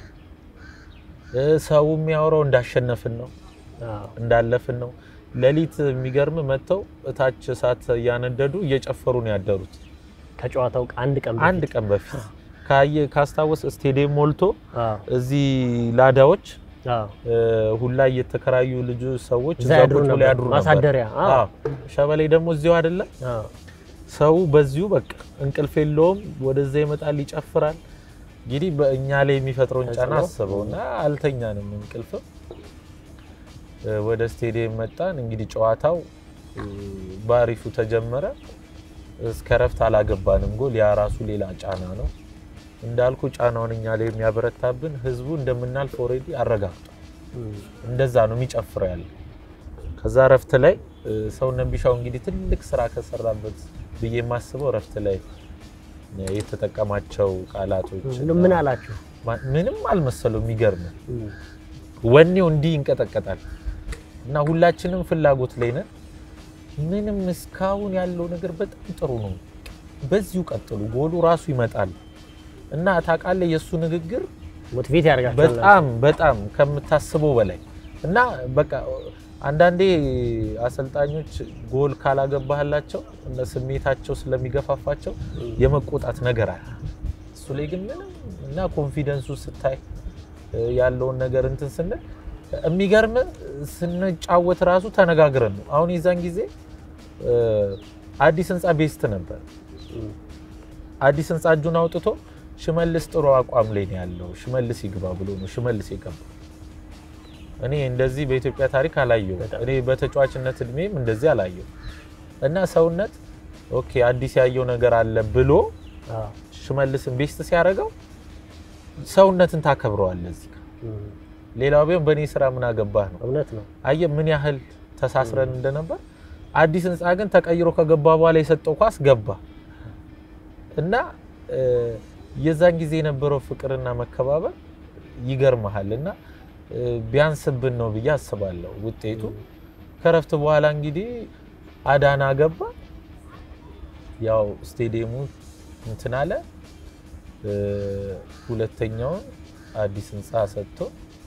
እ፣ ሰው የሚያወራው እንዳሸነፍን ነው አዎ፣ እንዳለፍን ነው። ሌሊት የሚገርም መጥተው እታች እሳት እያነደዱ እየጨፈሩ ነው ያደሩት። ከጨዋታው አንድ ቀን አንድ ቀን በፊት ካየ ካስታወስ ስቴዲየም ሞልቶ አዎ፣ እዚህ ላዳዎች አዎ፣ እ፣ ሁላ እየተከራዩ ልጁ ሰዎች እዛ እዛ ያድሩ ቁጭ ብለው ነበር። ያድሩ ነበር። ማሳደሪያ፣ አዎ። አዎ። ሸበሌ ደግሞ እዚሁ አይደለም አዎ፣ ሰው በዚሁ በቃ እንቅልፍ የለውም። ወደዛ ይመጣል፣ ይጨፍራል። እንግዲህ በእኛ ላይ የሚፈጥረውን ጫና ተጽዕኖ። አስበው እና አልተኛንም እንቅልፍም። እ፣ ወደ ስቴዲየም መጣን። እንግዲህ ጨዋታው እ፣ በአሪፉ ተጀመረ። እስከ ረፍት አላገባንም ጎል። ያ ራሱ ሌላ ጫና ነው። እንዳልኩ ጫናውን እኛ ላይ የሚያበረታብን ህዝቡ እንደምናልፍ ኦልሬዲ አረጋግጧል። እም፣ እንደዛ ነው የሚጨፍረው ያለ። ከዛ ረፍት ላይ እ፣ ሰውነት ቢሻው እንግዲህ ትልቅ ስራ ከሰራበት ብዬ የማስበው ረፍት ላይ የተጠቀማቸው ቃላቶች እንደው ምን አላችሁ? ማ- ምንም አልመሰለው። የሚገርም እም፣ ወኔው እንዲህ ይንቀጠቀጣል እና ሁላችንም ፍላጎት ላይ ነን። ምንም እስካሁን ያለው ነገር በጣም ጥሩ ነው። በዚሁ ቀጥሉ፣ ጎሉ ራሱ ይመጣል እና ታውቃለህ የእሱ ንግግር ሞቲቬት ያደርጋችኋል። በጣም በጣም ከምታስበው በላይ እና በቃ አንዳንዴ አሰልጣኞች ጎል ካላገባህላቸው እነ ስሜታቸው ስለሚገፋፋቸው የመቆጣት ነገር አለ። እሱ ላይ ግን ምንም እና ኮንፊደንሱ ስታይ እ፣ ያለውን ነገር እንትን ስንል የሚገርም ስንጫወት ራሱ ተነጋግረን ነው። አሁን የዛን ጊዜ እ፣ አዲስ ህንፃ ቤስት ነበር። እም፣ አዲስ ህንፃ እጁን አውጥቶ ሽመልስ ጥሩ አቋም ላይ ነው ያለው፣ ሽመልስ ይግባ ብሎ ነው ሽመልስ የገባ። እኔ እንደዚህ በኢትዮጵያ ታሪክ አላየው። በጣም። እኔ በተጫዋችነት እድሜም እንደዚህ አላየው እና ሰውነት ኦኬ አዲስ ያየው ነገር አለ ብሎ አዎ፣ ሽመልስን ቤስት ሲያደርገው ሰውነትን ታከብረዋለህ። እዚህ ጋር እም፣ ሌላው ቢሆን በእኔ ስራ ምን አገባህ ነው። እውነት ነው። አየህ ምን ያህል ተሳስረን እንደነበር። አዲስ ህንፃ ግን ተቀይሮ ከገባ በኋላ የሰጠው ኳስ ገባ እና እ፣ የዛን ጊዜ የነበረው ፍቅርና መከባበር ይገርመሃል እና እ፣ ቢያንስብን ነው ብዬ አስባለሁ ውጤቱ። ከረፍት በኋላ እንግዲህ አዳና ገባ። ያው ስቴዲየሙ እንትን አለ። እ፣ ሁለተኛውን አዲስ ህንፃ ሰጥቶ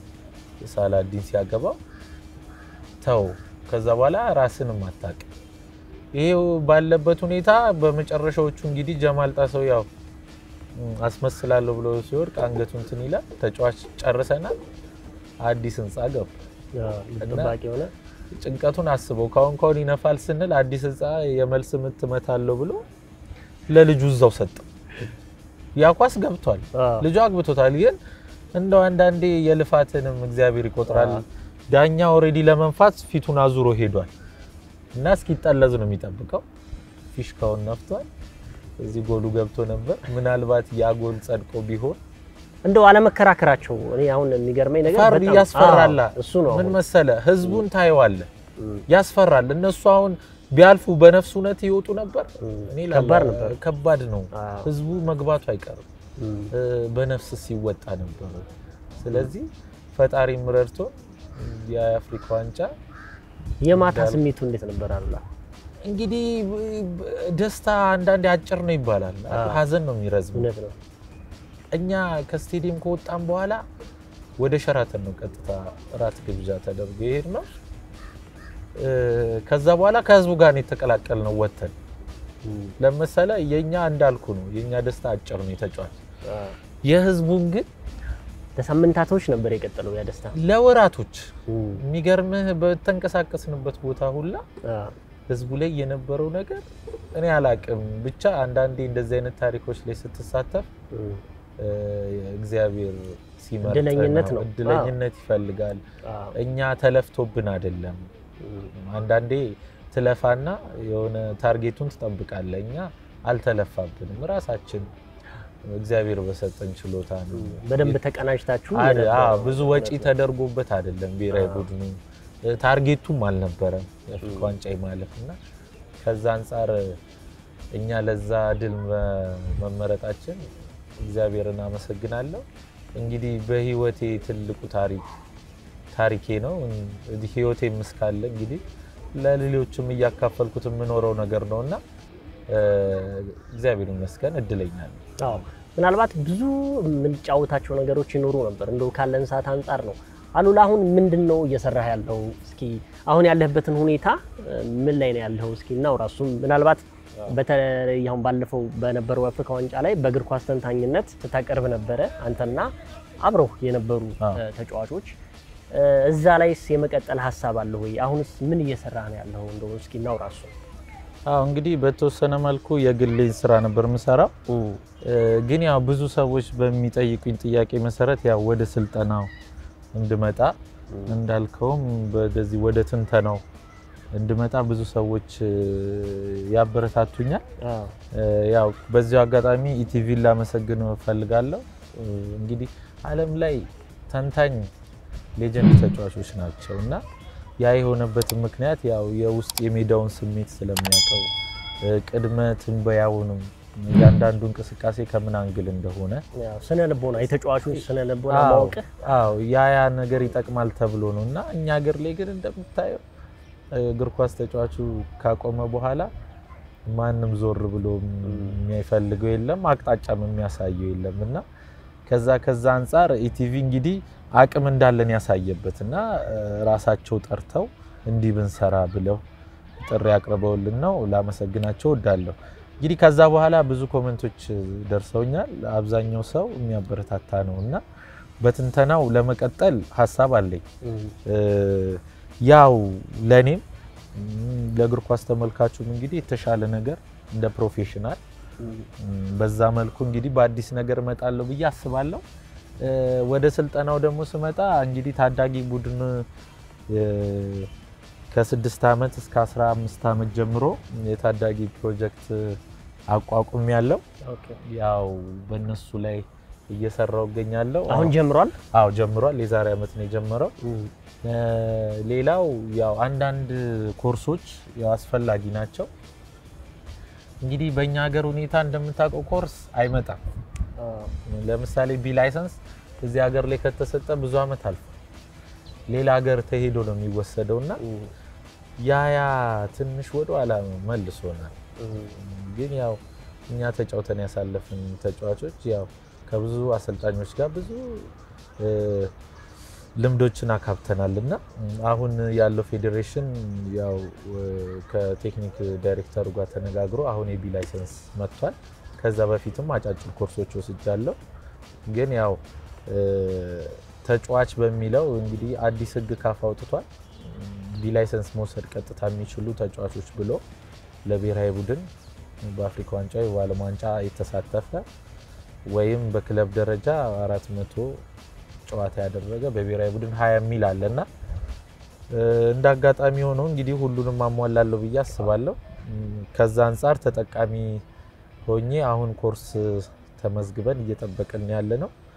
ሳላዲን ሲያገባው ተው። ከዛ በኋላ ራስንም አታውቅም። ይሄው ባለበት ሁኔታ በመጨረሻዎቹ እንግዲህ ጀማል ጣሰው ያው ም፣ አስመስላለሁ ብሎ ሲወድቅ አንገቱ እንትን ይላል። ተጫዋች ጨርሰናል። አዲስ ህንፃ ገባ። አዎ፣ ጠባቂ የሆነ ጭንቀቱን አስበው ካሁን ካሁን ይነፋል ስንል አዲስ ህንፃ የመልስ ምት እመታለሁ ብሎ ለልጁ እዛው ሰጠው። ያ ኳስ ገብቷል። አዎ፣ ልጁ አግብቶታል። ግን እንደው አንዳንዴ የልፋትንም እግዚአብሔር ይቆጥራል። አዎ። ዳኛ ኦልሬዲ ለመንፋት ፊቱን አዙሮ ሄዷል እና እስኪጠለዝ ነው የሚጠብቀው። ፊሽካውን ነፍቷል። እዚህ ጎሉ ገብቶ ነበር። ምናልባት ያ ጎል ጸድቆ ቢሆን እንደው አለመከራከራቸው እኔ አሁን የሚገርመኝ ነገር ፈር በጣም- ያስፈራላ። አዎ፣ እሱ ነው ምን አሁን። መሰለ ህዝቡን ታየዋለ እም፣ ያስፈራል። እነሱ አሁን ቢያልፉ በነፍስ እውነት ይወጡ ነበር። እኔ ላላ- ከባድ ነበር። ከባድ ነው። አዎ። ህዝቡ መግባቱ አይቀርም እም፣ እ፣ በነፍስ ሲወጣ ነበረ። ስለዚህ ፈጣሪም ረድቶ የአፍሪካ ዋንጫ የማታ ስሜቱ እንዴት ነበር አሉላ? እንግዲህ ብ- ብ- ደስታ አንዳንዴ አጭር ነው ይባላል፣ ሀዘን ነው የሚረዝመው። እውነት ነው። እኛ ከስቴዲየም ከወጣን በኋላ ወደ ሸራተን ነው ቀጥታ እራት ግብዣ ተደርጎ ይሄድ ነው። ከዛ በኋላ ከህዝቡ ጋር ነው የተቀላቀል ነው ወተን እም፣ ለመሰለ የኛ እንዳልኩ ነው የኛ ደስታ አጭር ነው የተጫዋች አዎ። የህዝቡን ግን ለሳምንታቶች ነበር የቀጠለው ያ ደስታ። ለወራቶች እም፣ የሚገርምህ በተንቀሳቀስንበት ቦታ ሁላ አዎ። ህዝቡ ላይ የነበረው ነገር እኔ አላቅም። ብቻ አንዳንዴ እንደዚህ አይነት ታሪኮች ላይ ስትሳተፍ እም፣ እ፣ እግዚአብሔር ሲመርጥ እድለኝነት ነው። እድለኝነት ይፈልጋል። አዎ። እኛ ተለፍቶብን አይደለም። እም፣ አንዳንዴ ትለፋና የሆነ ታርጌቱን ትጠብቃለህ። እኛ አልተለፋብንም። ራሳችን እግዚአብሔር በሰጠን ችሎታ ነው። በደንብ ተቀናጅታችሁ አደ- አዎ፣ የነበረው ብዙ ወጪ ተደርጎበት አይደለም ብሔራዊ ቡድኑ እ፣ ታርጌቱም አልነበረም የአፍሪካ ዋንጫ ማለፍ እና ከዛ አንጻር እኛ ለዛ ድል መ- መመረጣችን እግዚአብሔርን አመሰግናለሁ። እንግዲህ በህይወቴ ትልቁ ታሪክ ታሪኬ ነው። እንግዲህ ህይወቴም እስካለ እንግዲህ ለሌሎችም እያካፈልኩት የምኖረው ነገር ነው እና እ፣ እግዚአብሔር ይመስገን እድለኛ ነኝ። አዎ ምናልባት ብዙ የምንጫወታቸው ነገሮች ይኖሩ ነበር። እንደው ካለን ሰዓት አንጻር ነው። አሉላ አሁን ምንድን ነው እየሰራህ ያለው? እስኪ አሁን ያለህበትን ሁኔታ እ፣ ምን ላይ ነው ያለው? እስኪ እናውራ። እሱም ምናልባት በተለይ አሁን ባለፈው በነበረው የአፍሪካ ዋንጫ ላይ በእግር ኳስ ተንታኝነት ስታቀርብ ነበረ አንተና አብረው የነበሩ አዎ። እ፣ ተጫዋቾች እ፣ እዛ ላይስ የመቀጠል ሀሳብ አለ ወይ? አሁንስ ምን እየሰራህ ነው ያለው? እንደው እስኪ እናውራ እሱ አዎ እንግዲህ በተወሰነ መልኩ የግሌን ስራ ነበር የምሰራው እ፣ ግን ያው ብዙ ሰዎች በሚጠይቁኝ ጥያቄ መሰረት ያው ወደ ስልጠናው እንድመጣ እንዳልከውም በዚህ ወደ ትንተናው እንድመጣ ብዙ ሰዎች እ፣ ያበረታቱኛል። አዎ እ፣ ያው በዚሁ አጋጣሚ ኢቲቪን ላመሰግን እፈልጋለሁ። እ፣ እንግዲህ ዓለም ላይ ተንታኝ ሌጀንድ ተጫዋቾች ናቸው እና ያ የሆነበትን ምክንያት ያው የውስጥ የሜዳውን ስሜት ስለሚያውቀው እ፣ ቅድመ ትንበያውንም እያንዳንዱ እንቅስቃሴ ከምን አንግል እንደሆነ ያው ስነ ልቦና የተጫዋቹን ስነ ልቦና አዎ፣ ማወቅህ አዎ ያ ያ ነገር ይጠቅማል ተብሎ ነው እና እኛ ሀገር ላይ ግን እንደምታየው እግር ኳስ ተጫዋቹ ካቆመ በኋላ ማንም ዞር ብሎ የሚፈልገው የለም፣ አቅጣጫም የሚያሳየው የለም እና ከዛ ከዛ አንጻር ኢቲቪ እንግዲህ አቅም እንዳለን ያሳየበት እና እ፣ ራሳቸው ጠርተው እንዲህ ብንሰራ ብለው ጥሪ አቅርበውልን ነው። ላመሰግናቸው እወዳለሁ። እንግዲህ ከዛ በኋላ ብዙ ኮሜንቶች ደርሰውኛል። አብዛኛው ሰው የሚያበረታታ ነው እና በትንተናው ለመቀጠል ሀሳብ አለኝ። እ፣ ያው ለእኔም እም፣ ለእግር ኳስ ተመልካቹም እንግዲህ የተሻለ ነገር እንደ ፕሮፌሽናል እም፣ በዛ መልኩ እንግዲህ በአዲስ ነገር እመጣለሁ ብዬ አስባለሁ። እ፣ ወደ ስልጠናው ደግሞ ስመጣ እንግዲህ ታዳጊ ቡድን እ፣ ከስድስት ዓመት እስከ 15 ዓመት ጀምሮ የታዳጊ ፕሮጀክት አቋቁም ያለው ኦኬ ያው በእነሱ ላይ እየሰራው እገኛለሁ። አሁን ጀምሯል። አዎ ጀምሯል። የዛሬ ዓመት ነው የጀመረው። እ፣ ሌላው ያው አንዳንድ ኮርሶች ያው አስፈላጊ ናቸው። እንግዲህ በእኛ ሀገር ሁኔታ እንደምታውቀው ኮርስ አይመጣም። ለምሳሌ ቢ ላይሰንስ እዚህ ሀገር ላይ ከተሰጠ ብዙ ዓመት አልፎ ሌላ ሀገር ተሄዶ ነው የሚወሰደው እና ያ ያ ትንሽ ወደ ኋላ መልሶናል። ግን ያው እኛ ተጫውተን ያሳለፍን ተጫዋቾች ያው ከብዙ አሰልጣኞች ጋር ብዙ እ፣ ልምዶችን አካብተናል እና አሁን ያለው ፌዴሬሽን ያው እ፣ ከቴክኒክ ዳይሬክተሩ ጋር ተነጋግሮ አሁን የቢ ላይሰንስ መጥቷል። ከዛ በፊትም አጫጭር ኮርሶች ወስጃለሁ። ግን ያው እ፣ ተጫዋች በሚለው እንግዲህ አዲስ ሕግ ካፍ አውጥቷል። ቢ ላይሰንስ መውሰድ ቀጥታ የሚችሉ ተጫዋቾች ብሎ ለብሔራዊ ቡድን በአፍሪካ ዋንጫ ወይ በዓለም ዋንጫ የተሳተፈ ወይም በክለብ ደረጃ አራት መቶ ጨዋታ ያደረገ በብሔራዊ ቡድን ሀያ የሚል አለና እ፣ እንደ አጋጣሚ ሆኖ እንግዲህ ሁሉንም አሟላለሁ ብዬ አስባለሁ። እም፣ ከዛ አንጻር ተጠቃሚ ሆኜ አሁን ኮርስ ተመዝግበን እየጠበቅን ያለ ነው።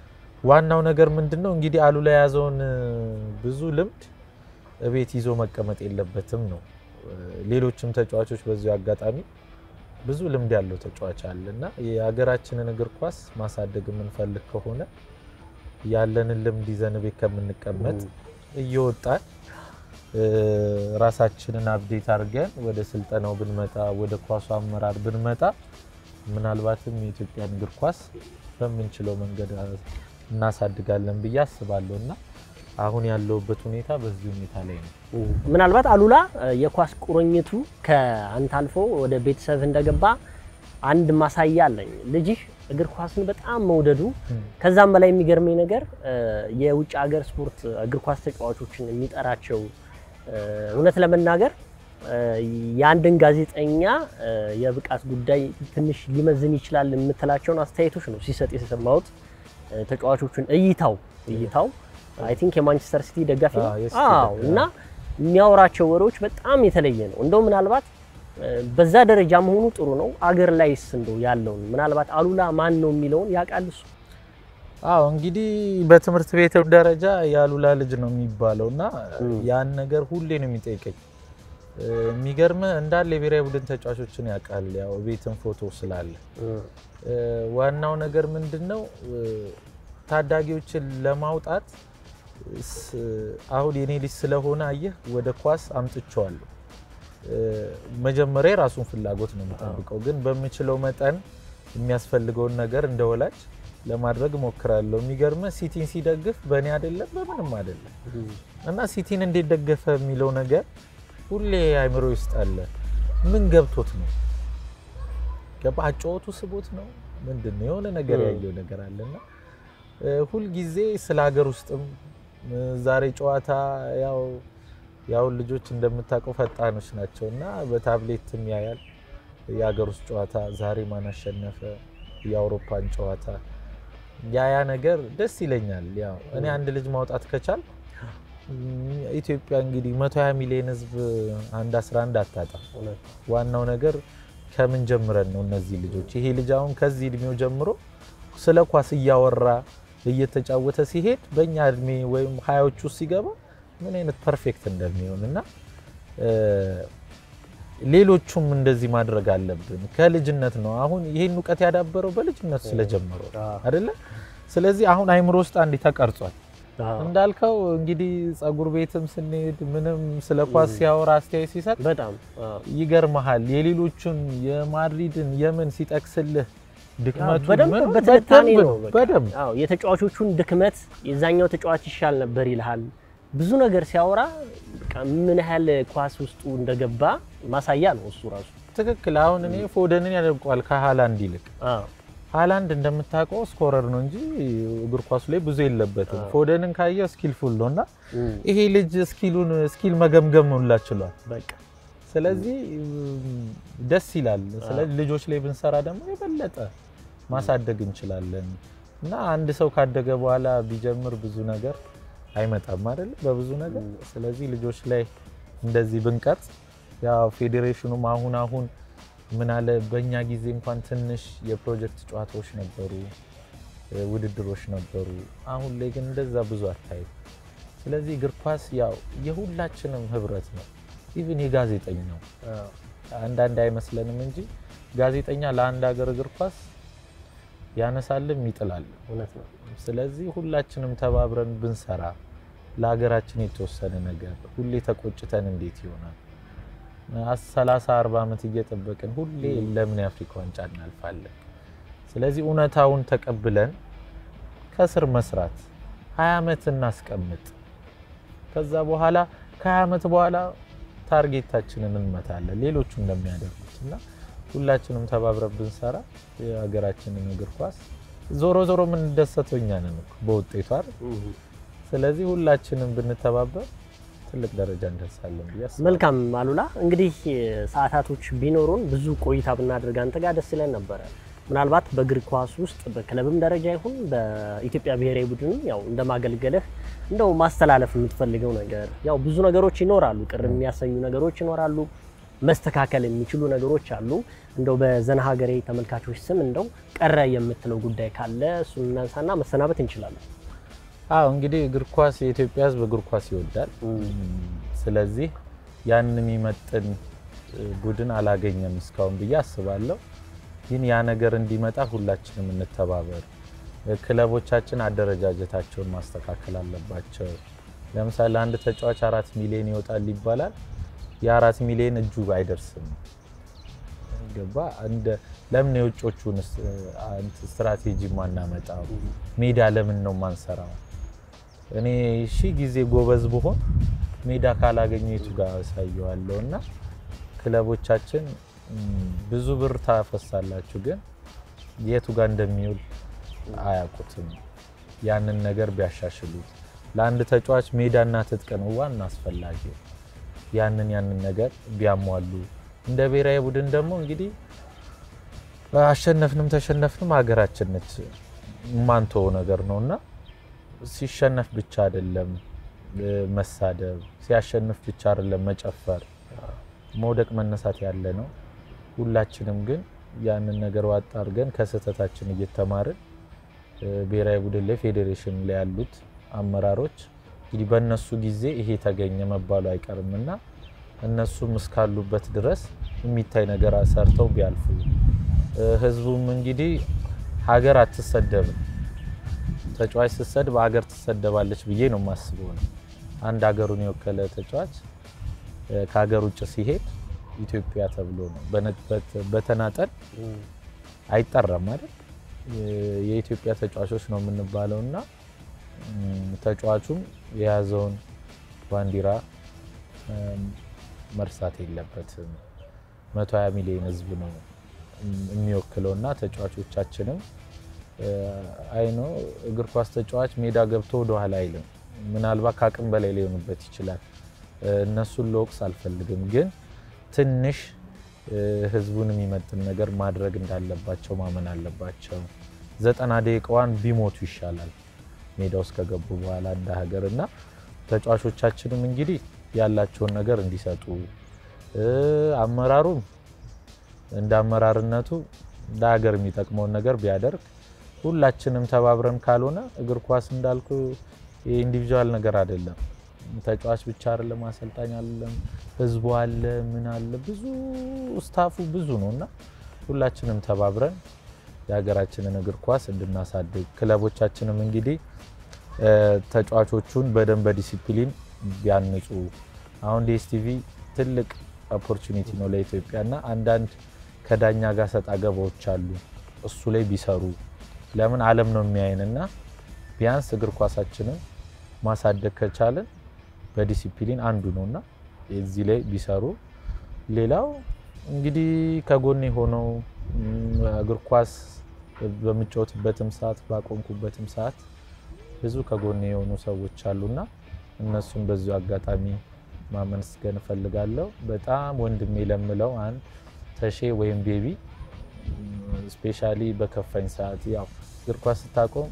ዋናው ነገር ምንድን ነው እንግዲህ አሉላ የያዘውን እ፣ ብዙ ልምድ እቤት ይዞ መቀመጥ የለበትም ነው። እ፣ ሌሎችም ተጫዋቾች በዚሁ አጋጣሚ ብዙ ልምድ ያለው ተጫዋች አለ እና የሀገራችንን እግር ኳስ ማሳደግ የምንፈልግ ከሆነ ያለንን ልምድ ይዘን ቤት ከምንቀመጥ እየወጣን እ፣ ራሳችንን አብዴት አድርገን ወደ ስልጠናው ብንመጣ ወደ ኳሱ አመራር ብንመጣ ምናልባትም የኢትዮጵያን እግር ኳስ በምንችለው መንገድ እናሳድጋለን ብዬ አስባለሁ እና አሁን ያለውበት ሁኔታ በዚህ ሁኔታ ላይ ነው። ምናልባት አሉላ እ፣ የኳስ ቁርኝቱ ከአንተ አልፎ ወደ ቤተሰብ እንደገባ አንድ ማሳያ አለኝ። ልጅህ እግር ኳስን በጣም መውደዱ ከዛም በላይ የሚገርመኝ ነገር እ፣ የውጭ ሀገር ስፖርት እግር ኳስ ተጫዋቾችን የሚጠራቸው እ፣ እውነት ለመናገር እ፣ የአንድን ጋዜጠኛ እ፣ የብቃት ጉዳይ ትንሽ ሊመዝን ይችላል የምትላቸውን አስተያየቶች ነው ሲሰጥ የሰማሁት። እ፣ ተጫዋቾቹን እይታው እይታው አይ ቲንክ የማንቸስተር ሲቲ ደጋፊ ነው። አዎ፣ የሲቲ አዎ ደጋፊ። እና የሚያወራቸው ወሬዎች በጣም የተለየ ነው። እንደው ምናልባት እ፣ በዛ ደረጃ መሆኑ ጥሩ ነው። አገር ላይስ እንደው ያለውን ምናልባት አሉላ ማን ነው የሚለውን ያውቃል እሱ? አዎ እንግዲህ በትምህርት ቤትም ደረጃ የአሉላ ልጅ ነው የሚባለው እና እም። ያን ነገር ሁሌ ነው የሚጠይቀኝ። እ፣ የሚገርምህ እንዳለ የብሔራዊ ቡድን ተጫዋቾችን ያውቃል። ያው ቤትን ፎቶ ስላለ እ፣ ዋናው ነገር ምንድን ነው እ፣ ታዳጊዎችን ለማውጣት ስ- አሁን የኔ ልጅ ስለሆነ አየህ ወደ ኳስ አምጥቼዋለሁ። እ፣ መጀመሪያ የራሱን ፍላጎት ነው የምጠብቀው፣ ግን በምችለው መጠን የሚያስፈልገውን ነገር እንደ ወላጅ ለማድረግ እሞክራለሁ። የሚገርምህ ሲቲን ሲደግፍ በእኔ አይደለም በምንም አይደለም እና ሲቲን እንዴት ደገፈ የሚለው ነገር ሁሌ አይምሮ ውስጥ አለ። ምን ገብቶት ነው ገባ? አጫወቱ ስቦት ነው ምንድን ነው የሆነ ነገር እ። ያየው ነገር አለና እ፣ ሁልጊዜ ስለ ሀገር ውስጥም እ፣ ዛሬ ጨዋታ ያው ያው ልጆች እንደምታውቀው ፈጣኖች ናቸው እና በታብሌትም ያያል የሀገር ውስጥ ጨዋታ ዛሬ ማን አሸነፈ፣ የአውሮፓን ጨዋታ ያ ያ ነገር ደስ ይለኛል። ያው እኔ አንድ ልጅ ማውጣት ከቻል ኢትዮጵያ እንግዲህ 120 ሚሊዮን ሕዝብ አንድ 11 አታጣም። እውነት ዋናው ነገር ከምን ጀምረን ነው እነዚህ ልጆች ይሄ ልጅ አሁን ከዚህ እድሜው ጀምሮ ስለ ኳስ እያወራ እየተጫወተ ሲሄድ በእኛ እድሜ ወይም ሀያዎቹ ውስጥ ሲገባ ምን አይነት ፐርፌክት እንደሚሆን እና እ፣ ሌሎቹም እንደዚህ ማድረግ አለብን። ከልጅነት ነው አሁን ይሄን እውቀት ያዳበረው በልጅነቱ ስለጀመረው አዎ። አይደለ? ስለዚህ አሁን አይምሮ ውስጥ አንድ ተቀርጿል። አዎ። እንዳልከው እንግዲህ ጸጉር ቤትም ስንሄድ ምንም ስለ ኳስ ሲያወራ አስተያየት ሲሰጥ በጣም አዎ። ይገርመሃል የሌሎቹን የማድሪድን የምን ሲጠቅስልህ ድክመቱ በደንብ ምኑ በትንታኔ በደንብ ነው። በቃ። በደንብ አዎ የተጫዋቾቹን ድክመት የዛኛው ተጫዋች ይሻል ነበር ይልሃል። ብዙ ነገር ሲያወራ በቃ ምን ያህል ኳስ ውስጡ እንደገባ ማሳያ ነው እሱ ራሱ። ትክክል። አሁን እኔ ፎደንን ያደንቀዋል ከሃላንድ ይልቅ። አዎ ሃላንድ እንደምታውቀው ስኮረር ነው እንጂ እግር ኳሱ ላይ ብዙ የለበትም። አዎ። ፎደንን ካየ ስኪልፉል ነው እና እም፣ ይሄ ልጅ ስኪሉን ስኪል መገምገም ሁላ ችሏል። በቃ ስለዚህ እም፣ ደስ ይላል። ስለዚህ ልጆች ላይ ብንሰራ ደግሞ የበለጠ ማሳደግ እንችላለን እና አንድ ሰው ካደገ በኋላ ቢጀምር ብዙ ነገር አይመጣም አይደል? በብዙ ነገር ስለዚህ ልጆች ላይ እንደዚህ ብንቀርጽ ያው ፌዴሬሽኑም አሁን አሁን ምን አለ በእኛ ጊዜ እንኳን ትንሽ የፕሮጀክት ጨዋታዎች ነበሩ፣ እ፣ ውድድሮች ነበሩ። አሁን ላይ ግን እንደዛ ብዙ አታይም። ስለዚህ እግር ኳስ ያው የሁላችንም ህብረት ነው። ኢቭን የጋዜጠኛው አዎ አንዳንድ አይመስለንም እንጂ ጋዜጠኛ ለአንድ ሀገር እግር ኳስ ያነሳልም ይጥላል። እውነት ነው። ስለዚህ ሁላችንም ተባብረን ብንሰራ ለሀገራችን የተወሰነ ነገር ሁሌ ተቆጭተን እንዴት ይሆናል? ሰላሳ አርባ ዓመት እየጠበቅን ሁሌ ለምን የአፍሪካ ዋንጫ እናልፋለን? ስለዚህ እውነታውን ተቀብለን ከስር መስራት ሀያ ዓመት እናስቀምጥ። ከዛ በኋላ ከሀያ ዓመት በኋላ ታርጌታችንን እንመታለን ሌሎቹ እንደሚያደርጉት እና ሁላችንም ተባብረን ብንሰራ የሀገራችንን እግር ኳስ ዞሮ ዞሮ የምንደሰተው እኛ ነን እኮ በውጤቱ አይደል? እም። ስለዚህ ሁላችንም ብንተባበር ትልቅ ደረጃ እንደርሳለን ብዬ አስባለሁ። መልካም አሉላ፣ እንግዲህ ሰዓታቶች ቢኖሩን ብዙ ቆይታ ብናደርግ አንተ ጋር ደስ ይለን ነበረ። ምናልባት በእግር ኳስ ውስጥ በክለብም ደረጃ ይሁን በኢትዮጵያ ብሔራዊ ቡድን ያው እንደማገልገልህ እንደው ማስተላለፍ የምትፈልገው ነገር ያው ብዙ ነገሮች ይኖራሉ፣ ቅር የሚያሰኙ ነገሮች ይኖራሉ። መስተካከል የሚችሉ ነገሮች አሉ። እንደው በዘና ሀገሬ ተመልካቾች ስም እንደው ቀረ የምትለው ጉዳይ ካለ እሱን እናንሳና መሰናበት እንችላለን። አዎ እንግዲህ እግር ኳስ የኢትዮጵያ ሕዝብ እግር ኳስ ይወዳል። ስለዚህ ያንን የሚመጥን ቡድን አላገኘም እስካሁን ብዬ አስባለሁ። ግን ያ ነገር እንዲመጣ ሁላችንም እንተባበር። ክለቦቻችን አደረጃጀታቸውን ማስተካከል አለባቸው። ለምሳሌ አንድ ተጫዋች አራት ሚሊዮን ይወጣል ይባላል። የአራት ሚሊዮን እጁ አይደርስም። ገባ እንደ ለምን የውጮቹን ስትራቴጂ ማናመጣው? ሜዳ ለምን ነው ማንሰራው? እኔ ሺህ ጊዜ ጎበዝ ብሆን ሜዳ ካላገኘ የቱ ጋር ያሳየዋለሁ? እና ክለቦቻችን ብዙ ብር ታፈሳላችሁ፣ ግን የቱ ጋር እንደሚውል አያውቁትም። ያንን ነገር ቢያሻሽሉት ለአንድ ተጫዋች ሜዳና ትጥቅ ነው ዋና አስፈላጊው። ያንን ያንን ነገር ቢያሟሉ እንደ ብሔራዊ ቡድን ደግሞ እንግዲህ አሸነፍንም ተሸነፍንም ሀገራችን ነች የማንተወው ነገር ነው እና ሲሸነፍ ብቻ አይደለም መሳደብ፣ ሲያሸንፍ ብቻ አይደለም መጨፈር፣ መውደቅ መነሳት ያለ ነው። ሁላችንም ግን ያንን ነገር ዋጣ አድርገን ከስህተታችን እየተማርን ብሔራዊ ቡድን ላይ ፌዴሬሽን ላይ ያሉት አመራሮች እንግዲህ በእነሱ ጊዜ ይሄ ተገኘ መባሉ አይቀርም እና እነሱም እስካሉበት ድረስ የሚታይ ነገር ሰርተው ቢያልፉ፣ ህዝቡም እንግዲህ ሀገር አትሰደብም። ተጫዋች ስትሰድብ ሀገር ትሰደባለች ብዬ ነው የማስበው ነው። አንድ ሀገሩን የወከለ ተጫዋች ከሀገር ውጭ ሲሄድ ኢትዮጵያ ተብሎ ነው በተናጠል አይጠራም አይደል? የኢትዮጵያ ተጫዋቾች ነው የምንባለው እና ተጫዋቹም የያዘውን ባንዲራ መርሳት የለበትም። 120 ሚሊዮን ህዝብ ነው የሚወክለው እና ተጫዋቾቻችንም አይኖ እግር ኳስ ተጫዋች ሜዳ ገብቶ ወደኋላ አይልም። ምናልባት ከአቅም በላይ ሊሆንበት ይችላል። እነሱን ለወቅስ አልፈልግም፣ ግን ትንሽ ህዝቡን የሚመጥን ነገር ማድረግ እንዳለባቸው ማመን አለባቸው። ዘጠና ደቂቃዋን ቢሞቱ ይሻላል ሜዳ ውስጥ ከገቡ በኋላ እንደ ሀገር እና ተጫዋቾቻችንም እንግዲህ ያላቸውን ነገር እንዲሰጡ አመራሩም እንደ አመራርነቱ ለሀገር የሚጠቅመውን ነገር ቢያደርግ ሁላችንም ተባብረን ካልሆነ እግር ኳስ እንዳልኩ የኢንዲቪዥዋል ነገር አይደለም። ተጫዋች ብቻ አይደለም፣ አሰልጣኝ አይደለም፣ ህዝቡ አለ፣ ምን አለ፣ ብዙ ስታፉ ብዙ ነው እና ሁላችንም ተባብረን የሀገራችንን እግር ኳስ እንድናሳድግ ክለቦቻችንም እንግዲህ ተጫዋቾቹን በደንብ በዲሲፕሊን ቢያንጹ አሁን ዲኤስቲቪ ትልቅ ኦፖርቹኒቲ ነው ለኢትዮጵያ እና አንዳንድ ከዳኛ ጋር ሰጣ ገባዎች አሉ። እሱ ላይ ቢሰሩ ለምን ዓለም ነው የሚያይን እና ቢያንስ እግር ኳሳችንን ማሳደግ ከቻለን በዲሲፕሊን አንዱ ነው እና እዚህ ላይ ቢሰሩ። ሌላው እንግዲህ ከጎኔ ሆነው እግር ኳስ በምጫወትበትም ሰዓት ባቆምኩበትም ሰዓት ብዙ ከጎኔ የሆኑ ሰዎች አሉና እነሱን በዚሁ አጋጣሚ ማመስገን እፈልጋለሁ። በጣም ወንድሜ ለምለው አንድ ተሼ ወይም ቤቢ ስፔሻሊ በከፋኝ ሰዓት ያው እግር ኳስ ስታቆም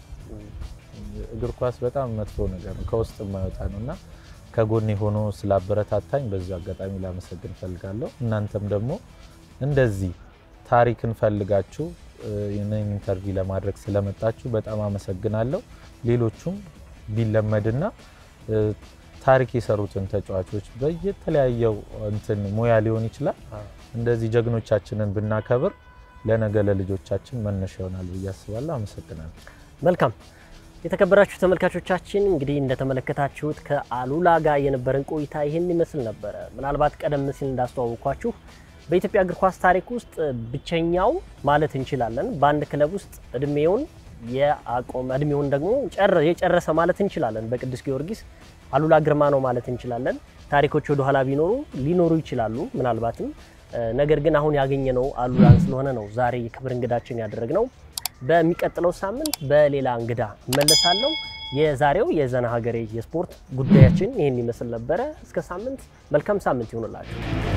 እግር ኳስ በጣም መጥፎ ነገር ነው፣ ከውስጥ የማይወጣ ነው እና ከጎኔ ሆኖ ስላበረታታኝ በዚሁ አጋጣሚ ላመሰግን እፈልጋለሁ። እናንተም ደግሞ እንደዚህ ታሪክን ፈልጋችሁ ይህንን ኢንተርቪው ለማድረግ ስለመጣችሁ በጣም አመሰግናለሁ። ሌሎቹም ቢለመድና ታሪክ የሰሩትን ተጫዋቾች በየተለያየው እንትን ሙያ ሊሆን ይችላል እንደዚህ ጀግኖቻችንን ብናከብር ለነገ ለልጆቻችን መነሻ ይሆናል ብዬ አስባለሁ። አመሰግናለሁ። መልካም የተከበራችሁ ተመልካቾቻችን እንግዲህ እንደተመለከታችሁት ከአሉላ ጋር የነበረን ቆይታ ይህን ይመስል ነበረ። ምናልባት ቀደም ሲል እንዳስተዋወቅኳችሁ በኢትዮጵያ እግር ኳስ ታሪክ ውስጥ ብቸኛው ማለት እንችላለን በአንድ ክለብ ውስጥ እድሜውን የአቆመ እድሜውን ደግሞ የጨረሰ ማለት እንችላለን በቅዱስ ጊዮርጊስ አሉላ ግርማ ነው ማለት እንችላለን። ታሪኮች ወደ ኋላ ቢኖሩ ሊኖሩ ይችላሉ ምናልባትም ነገር ግን አሁን ያገኘነው አሉላን ስለሆነ ነው ዛሬ የክብር እንግዳችን ያደረግነው። በሚቀጥለው ሳምንት በሌላ እንግዳ እመለሳለሁ። የዛሬው የዘና ሀገሬ የስፖርት ጉዳያችን ይህን ይመስል ነበረ። እስከ ሳምንት መልካም ሳምንት ይሆንላችሁ።